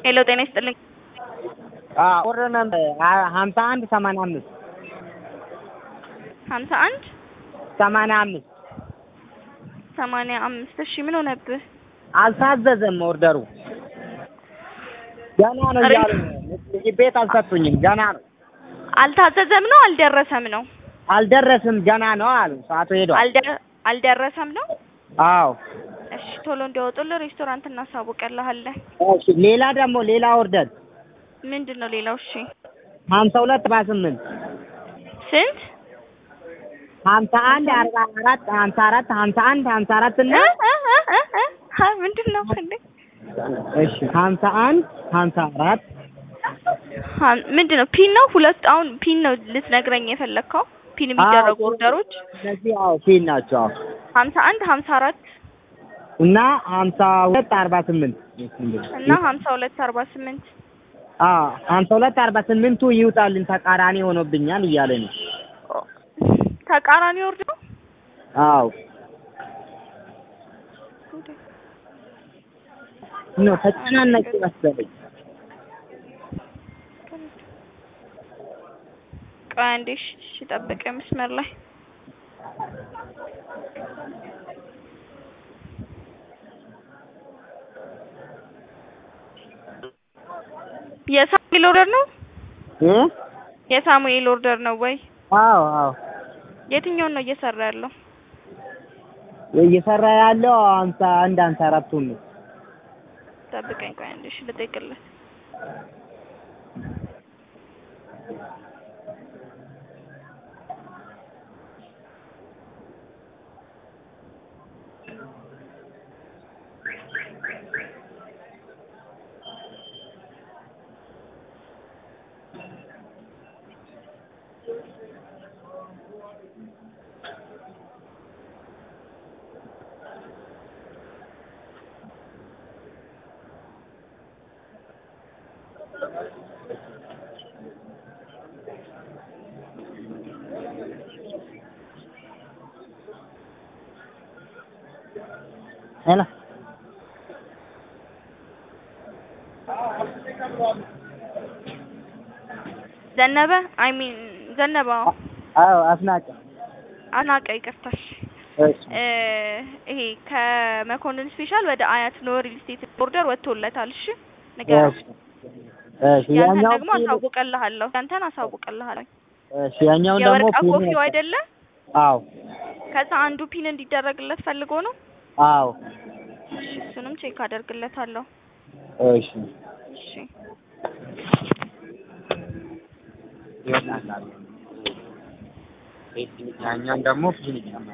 ሄሎ ጤና ይስጥልኝ። ኦርደር ነምበር ሀምሳ አንድ ሰማንያ አምስት ሀምሳ አንድ ሰማንያ አምስት ሰማንያ አምስት እሺ ምን ሆነብህ? አልታዘዘም ኦርደሩ ገና ነው ኧረ- እያሉ ነው። ምግብ ቤት አልሰጡኝም ገና ነው አልታዘዘም ነው አልደረሰም ነው? አልደረስም ገና ነው አሉ ሰዓቱ ሄዷል አልደ- አልደረሰም ነው? አዎ እሺ ቶሎ እንዲያወጡልህ ሬስቶራንት እናሳውቅልሃለን። እሺ ሌላ ደግሞ ሌላ ኦርደር ምንድን ነው ሌላው? እሺ ሀምሳ ሁለት አርባ ስምንት ስንት? ሀምሳ አንድ አርባ አራት ሀምሳ አራት ሀምሳ አንድ ሀምሳ አራት እና እ- እ- እ- እ- እ? ሀ ምንድን ነው እንዴ? እሺ ሀምሳ አንድ ሀምሳ አራት ሀ- ምንድን ነው ፒን ነው? ሁለት አሁን ፒን ነው ልትነግረኝ የፈለግከው? ፒን የሚደረጉ አዎ። ኦርደሮች እነዚህ አዎ ፊል ናቸው አዎ ሀምሳ አንድ ሀምሳ አራት እና ሀምሳ ሁለት አርባ ስምንት እና ሀምሳ ሁለት አርባ ስምንት አዎ ሀምሳ ሁለት አርባ ስምንቱ ይውጣልን ተቃራኒ ሆኖብኛል እያለ ነው ተቃራኒ ወርድ ነው። አዎ ነው ተጨናነቅ መሰለኝ ቆይ አንዴ እሺ፣ እሺ ጠብቀኝ መስመር ላይ የሳሙኤል ኦርደር ነው እ የሳሙኤል ኦርደር ነው ወይ? አዎ አዎ የትኛውን ነው እየሰራ ያለው? እየሰራ ያለው ሀምሳ አንድ ሀምሳ አራቱን ነው ጠብቀኝ ቆይ አንዴ እሺ ልጠይቅልህ። ሄሎ ዘነበ አይ ሚን ዘነበ አዎ። አዎ አስናቀ አናቀ ይቅርታሽ እሺ እ ይሄ ከመኮንን ስፔሻል ወደ አያት ኖ ሪል ስቴት ኦርደር ወጥቶለታል። እሺ ንገረው። እሺ እሺ ያንተን ያኛው ደግሞ አሳውቅልሃለሁ። ያንተን አሳውቅልሃለሁ። እሺ ያኛውን ደግሞ የወርቅ ፒን ኮፊው አይደለ? አዎ ከዛ አንዱ ፒን እንዲደረግለት ፈልጎ ነው። አዎ እሺ እሱንም ቼክ አደርግለታለሁ። እሺ እሺ ይወጣል ያኛውን ደግሞ ፒን ይጨምራል